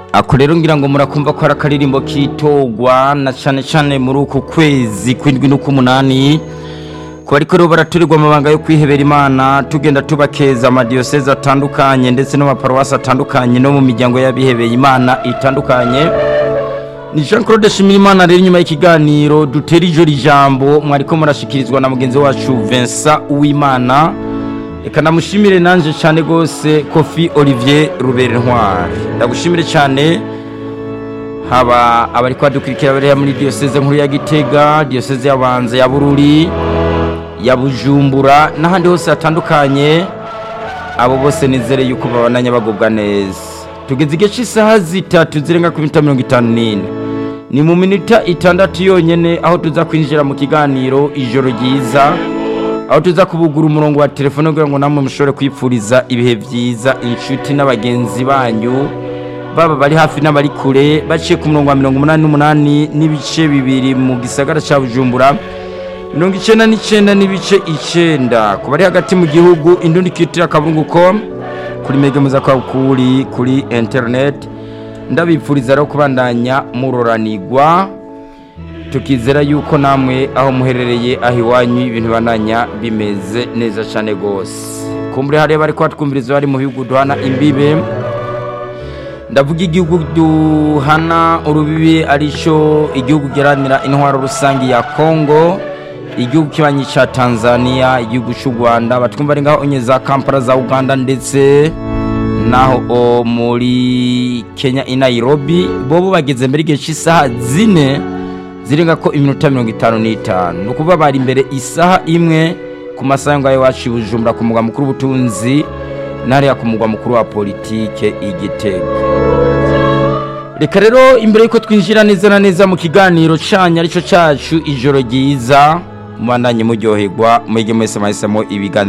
ako rero ngira ngo murakumva ko ari akaririmbo kitogwa na cyane cyane muri uku kwezi kw'indwi n'uk'umunani ku bariko rero baraturirwa amabanga yo kwihebera imana tugenda tubakeza amadiyoseze atandukanye ndetse n'amaparuwasi atandukanye no mu miryango y'abihebeye imana itandukanye ni jean claude shimirimana rero inyuma y'ikiganiro dutera ijoro ijambo mwariko murashikirizwa na mugenzi wacu vincent uwimana reka ndamushimire nanje cyane rwose kofi olivier rubere ntwari ndagushimire cyane haba abari kwadukurikira bariya muri diyoseze nkuru ya gitega diyoseze y'abanza ya bururi ya bujumbura n'ahandi hose hatandukanye abo bose nizere yuko babandanya bagubwa neza tugeze igihe cy'isaha zitatu zirenga ku minota mirongo itanu n'ine ni mu minota itandatu yonyine aho tuza kwinjira mu kiganiro ijoro ryiza aho tuza kubugura umurongo wa telefone kugira ngo namwe mushobore kwipfuriza ibihe byiza inshuti n'abagenzi banyu baba bari hafi n'abari kure baciye ku murongo wa mirongo umunani n'umunani n'ibice bibiri mu gisagara cya bujumbura mirongo icyenda n'icyenda n'ibice icyenda ku bari hagati mu gihugu indundi kitira akaburunguko kuri megemuza kwa kuri kuri interineti ndabipfuriza rero kubandanya muroranigwa tukizera yuko namwe aho muherereye aho iwanyu ibintu bibananya bimeze neza cyane rwose kumbure hariya bari kuhatwumviriza bari mu bihugu duhana imbibe ndavuga igihugu duhana urubibi aricyo igihugu giharanira intwaro rusange ya kongo igihugu kibanyi cya tanzania igihugu cy'u rwanda batwumva ari ngaho onye za kampala za uganda ndetse naho muri kenya i nairobi bobo bageze mbere igihe cy'isaha zine zirenga ko iminota mirongo itanu n'itanu ni ukuvuga bari imbere isaha imwe ku masaha ngayo iwacu i bujumbura ku mugwa mukuru w'ubutunzi n'ariya ku mugwa mukuru wa politike igitego reka rero imbere y'uko twinjira neza na neza mu kiganiro cyanyu aricyo cyacu ijoro ryiza mubandanye muryoherwa mwege mwese mwahisemo ibiganiro